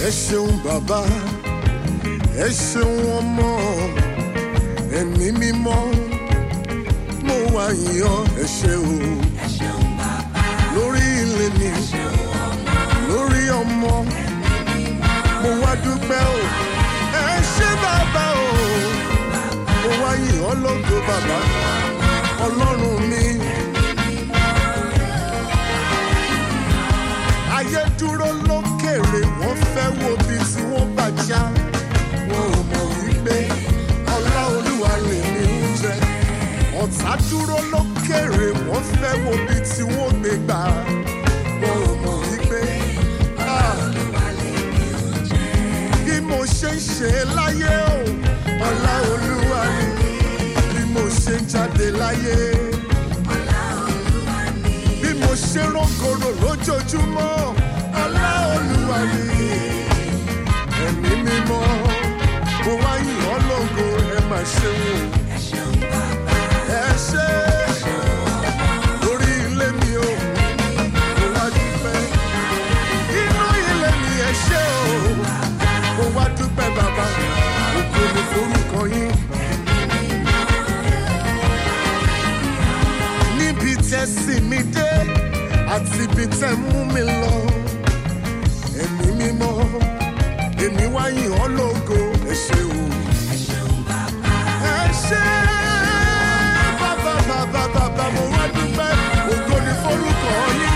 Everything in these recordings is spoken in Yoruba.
ẹ ṣeun bàbá ẹ ṣeun ọmọ ẹ̀mí mímọ́ mo wá yíyọ ẹ ṣe o lórí ilé mi lórí ọmọ mo wá dúpẹ́ o ẹ ṣe bàbá o mo wá yíyọ lógo bàbá ọlọ́run mi. ayé dúró lókèrè wọ́n fẹ́ wo bí tí wọ́n bá já wọn ò mọ̀ wípé ọlá olúwa lè ní oúnjẹ ọ̀tá dúró lókèrè wọ́n fẹ́ wo bí tí wọ́n gbé gbà wọn ò mọ̀ wípé ah, bí mo ṣe ń ṣe láyé o ọlá olúwa ni bí mo ṣe ń jáde láyé bí mo ṣe rọ́gọ̀rọ̀ lójoojúmọ́ ọlá olúwa ni ẹ̀mí mímọ́ mo wá yìn ọ́ lógo ẹ máa ṣe wò ẹ ṣe lórí ilé mi o mo wá dúpẹ́ inú ilé mi ẹ ṣe o mo wá dúpẹ́ bàbá ògo ni forúkọ yín. níbi tẹ́ sì mí dé àti ibi tẹ́ mú mi lọ. Ẹ̀mí mímọ́, èmi wá yìn ọ́ lógo, ẹ ṣé o. Ẹ ṣé bàbá bàbá bàbá mo wá dúpẹ́, ògo ni forúkọ yín.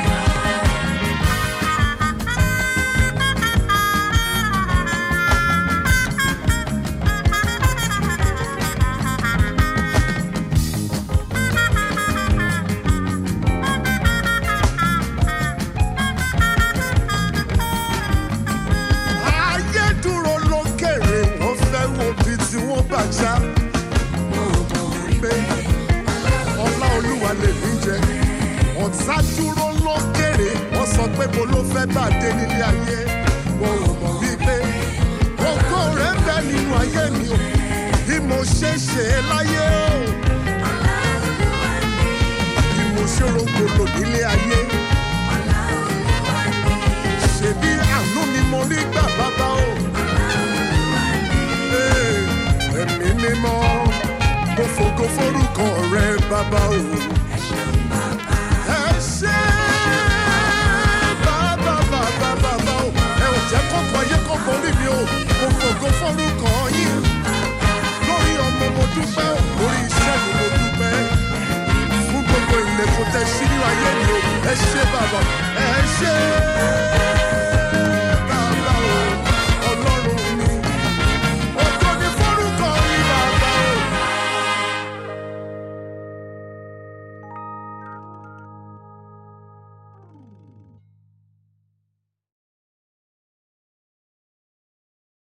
Ayé dúró lókèrè, wọ́n fẹ́ wo bí tí wọ́n bá já. Mo mọ̀ wípé ọlá olúwa lè mí jẹ. Ọ̀tá dúró lókèrè, wọ́n sọ pé mo ló fẹ́ bá dé nílé ayé. Mo mọ̀ wípé ògo rẹ̀ ń bẹ nínú ayé mi o. Bí mo ṣe ṣe é láyé o. Bí mo ṣe rògbòlò nílé ayé. Ṣèbí àánú ni mo rí gbà bàbá o. Ee, Ẹ̀mí mímọ́, mo fògo forúkọ rẹ bàbá o. Ẹ ṣé bàbá bàbá bàbá o. Ẹ ò jẹ́ kọ́kọ́ ayé kọ́ borí mi o. Mo fògo forúkọ yín. Lórí ọmọ mo dúpẹ́ o. Lórí iṣẹ́ mi mo dúpẹ́. Fún gbogbo ilẹ̀kùn tẹ sí nínú ayé mi o. Ẹ ṣé bàbá. Ẹ ṣé.